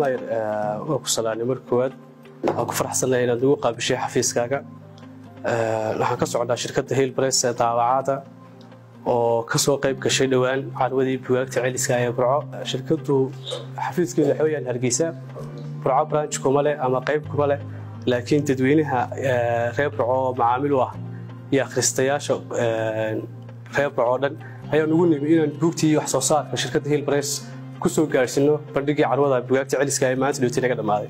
mayr waa ku salaanay mar koowaad waan ku faraxsanahay inaad nagu qaabishay xafiiskaaga waxaan ka socdaa shirkadda hilbres ee daawacada oo ka soo qayb gashay dhowaan carwadii bugaagta celiska ee burco shirkaddu xafiiskeedu waxa weyaan hargeysa burco branch kuma leh ama qayb kuma leh laakiin dadweynaha reer burco oo macaamil u ah iyo akhristayaasha reer burco oo dhan ayaan ugu nimi inaan buugtii wax soo saarka shirkadda hilbres ku soo gaarhsiino bandhigii carwada bugaagta celiska ee maanta dhowti naga dhammaaday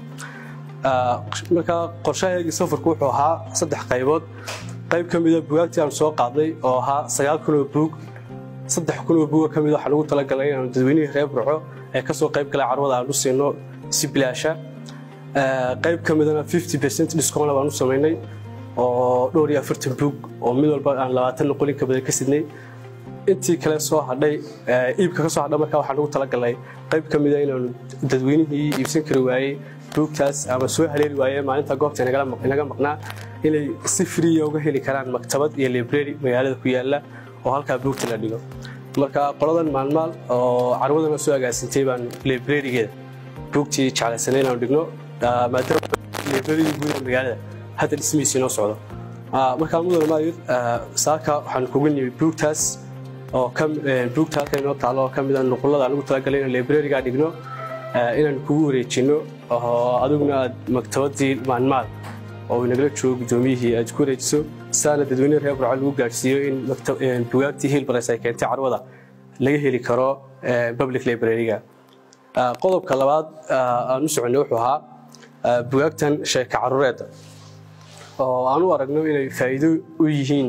markaa qorshahaygii safarku wuxuu ahaa saddex qaybood qayb ka mida bugaagtii aan soo qaadnay oo ahaa sagaal kun oo buug saddex kun oo buuga ka mid waxaan ugu talagalay inaanu dadweynihii reer burco ee ka soo qayb galay carwada aan u siino si bilaasha qayb ka midana fifty percent discount baan u samaynay oo dhowr iyo afartan buug oo mid walba aan labaatan noqolin ka badan ka sidnay intii kale soo hadhay iibka ka soo hadha markaa waxaan ugu talagalay qayb ka mida inaanu dadweynihii iibsan kari waayey buugtaas ama soo haleeli waayee maalinta goobta inaga maqnaa inay si friya uga heli karaan maktabad iyo library magaalada ku yaala oo halkaa buugta la dhigo marka qoladan maalmaal oo carwadana soo agaasintay baan librarygeeda buugtii jeclaysanay inaanu dhigno maadaama library guud ee magaalada hadda dhismihiisa inoo socdo markaa mudana maayir saaka waxaan kugu nimi buugtaas oo buugta halkan inoo taalo oo ka mid a nuqullada aan ugu talagalay inaan librarygaa dhigno inaan kugu wareejinno oo adiguna aad maktabadii maalmaal oo nagala joogo guddoomiyihii aad ku wareejiso saana dadweyne reer burco lagu gaadhsiiyo in bugaagtii hilbares ay keentay carwada laga heli karo public library-ga qodobka labaad aan u soconay wuxuu ahaa bugaagtan sheeka caruureedda oo aan u aragno inay faa'iido u yihiin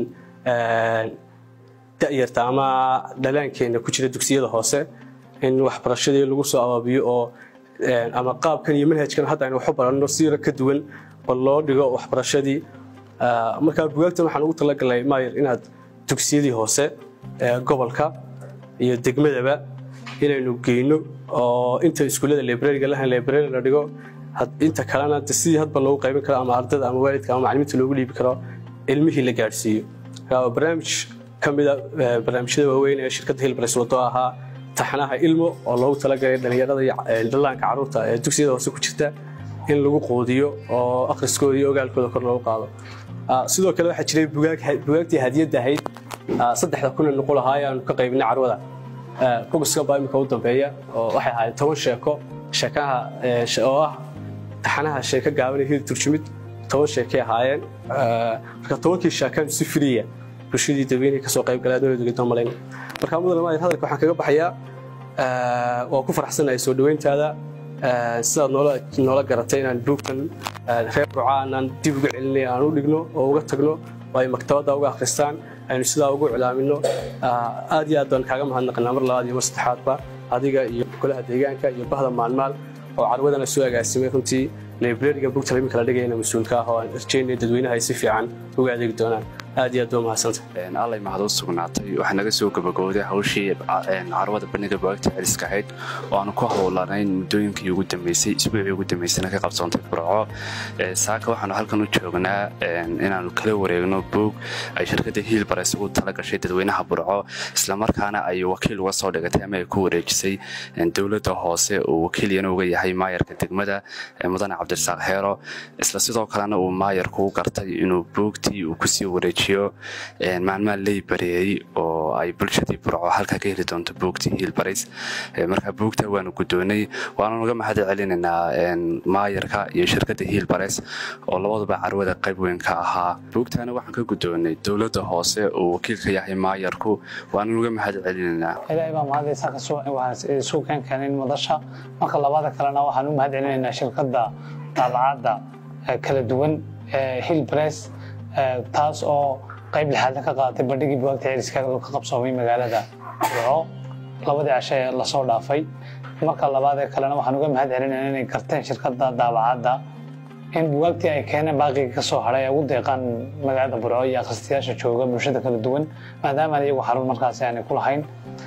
da'yarta ama dhalaankeenna ku jira dugsiyada hoose in waxbarashadii lagu soo abaabiyo oo ama qaabkan iyo manhajkan hadda aynu waxu baranno siira ka duwan bal loo dhigo waxbarashadii markaa bugaagtan waxaan ugu talagalnay maayir inaad dugsiyadii hoose ee gobolka iyo degmadaba inaynu geyno oo inta iskuullada librariga lahan library la dhigo inta kalena sidii hadba loogu qaybin karo ama ardada ama waalidka ama macalimiinta loogu dhiibi karo ilmihii la gaadhsiiyo barnaamij ka mida barnaamijyada waaweyn ee shirkadda hilbres wado ahaa taxanaha ilmo oo loogu talagalay dhallinyarada iyo dhallaanka carruurta ee dugsiyada hoose ku jirta in lagu qoodiyo oo akhriskooda iyo ogaalkooda kor loogu qaado sidoo kale waxaa jiray bugaagtii hadiyadda ahayd saddexda kun ee nuqul ahaa ayaanu ka qaybinay carwada bogoska baa imika u dambeeya oo waxay ahaayeen toban sheeko sheekaha oo ah taxanaha sheeko gaaban ee hil turjumid toban sheekay ahaayeen marka tobankii sheekaan si friya bulshadii dadweynihii kasoo qayb galay adoonadogeedoo malayn marka mudana maayir hadalka waxaan kaga baxayaa waa ku faraxsanahay soo dhoweyntaada sidaad noola garatay inaan buugtan reer burca aanaan dib uga celinay aan u dhigno oo uga tagno oo ay maktabadda uga akhristaan aynu sidaa ugu cilaamino aad iyo aad baan kaaga mahadnaqnaa mar labaad iyo mar saddexaadba adiga iyo golaha deegaanka iyo bahda maalmaal oo carwadana soo agaasimay runtii librariga bugta imika la dhigayna mas-uulka ah oo aan rajeynaya dadweynaha ay si fiican uga adeegi doonaan aad iyo aad baa mahadsanta allay mahad u sugnaatay waxaa naga soo gabagowday hawshii carwada bandhiga bugaagta celiska ahayd oo aanu ku howlanayn muddooyinkii ugu dambeysay isbuucii ugu dambeysana ka qabsoontay burco saaka waxaanu halkan u joognaa inaanu kala wareegno buug ay shirkadda hiilbares ugu tala gashay dadweynaha burco islamarkaana ay wakiil uga soo dhigatay ama ay ku wareejisay dowladda hoose uu wakiilyana uga yahay maayarka degmada mudane cabdirasaaq heero isla sidoo kalena uu maayarku u gartay inuu buugtii uu kusii wareejiyo maalmaha ley bareeyey oo ay bulshadii burco halkaa ka heli doonto buugtii hiilbares marka buugta waanu guddoonay waanu naga mahad celinaynaa maayarka iyo shirkadda hiilbares oo labaduba carwada qayb weyn ka ahaa buugtaana waxaan ka guddoonay dowladda hoose uu wakiil ka yahay maayarku waanu naga mahad celinaynaa ilaahay baa mahadaysa isu keenkeenin madasha marka labada kalena waxaan u mahad celinaynaa shirkadda daabacadda kala duwan hillbress taas oo qayb lixaadna ka qaadatay bandhigii bugaagta celiska ka qabsoomay magaalada burco labadii cashe ee lasoo dhaafay marka labaadee kalena waxaan uga mahad celinayna inay garteen shirkadda daabacadda in bugaagtii ay keeneen baaqigii ka soo hadhay ay ugu deeqaan magaalada burco iyo akhristayaasha jooga bulshada kala duwan maadaama iyagu xarun markaasi aanay ku lahayn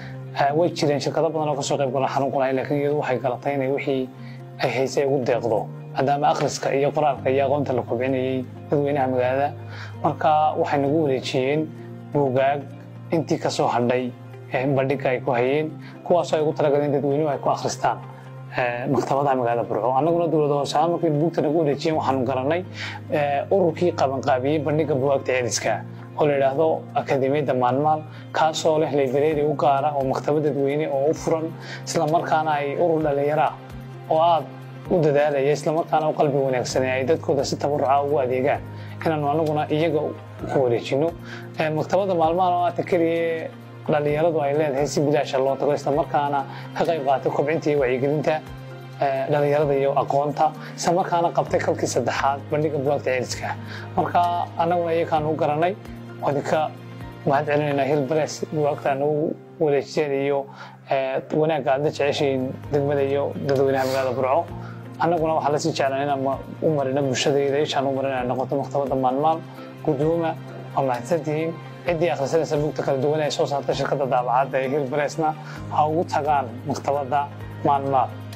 way jireen shirkado badan oo kasoo qayb galan xarun ku lahayn laakiin iyadu waxay galatay inay wixii ay haysay ugu deeqdo maadaama akhriska iyo qoraalka iyo aqoonta la kobcinayay dadweynaha magaalada marka waxay nagu wareejiyeen buugaag intii kasoo hadhay bandhiga ay ku hayeen kuwaasoo ay ugu talagaleen dadweynuhu ay ku akhristaan maktabadaha magaalada burco annaguna dowlada hoose ahaan markay buugta nagu wareejiyeen waxaanu garanay ururkii qabanqaabiyey bandhiga buwaagta celiska oo la yidhaahdo akademiyadda maalmaal kaasoo leh library u gaara oo maktabad dadweyne oo u furan islamarkaana ay urur dhallinyara oo aad u dadaalaya islamarkaana u qalbi wanaagsanee ay dadkooda si tabaruca ugu adeegaan inaanu anaguna iyaga ku wareejino maktabadda maalmaal oo aata keliya dhallinyaradu ay leedahay si bilaasha loo tago islamarkaana ka qayb qaatay kobcinta iyo wacyigelinta dhallinyarada iyo aqoonta isla markaana qabtay kalkii saddexaad bandhiga buwaagta celiska marka annaguna iyakaan u garanay wadinka mahad celinaynaa hilbares buwaagta nagu wareejiseen iyo wanaagga aad la jeceshiin degmada iyo dadweynaha magaalada burco annaguna waxaa lasii jeclaan inaan u marino bulshadayda ishaan u marin inay noqoto maktabadda maalmaal guddooma waa mahadsantihiin ciddii akhrisanaysa buugta kala duwan ee soo saarta shirkadda daabacadda ee hilbaresna ha ugu tagaan maktabadda maalmaal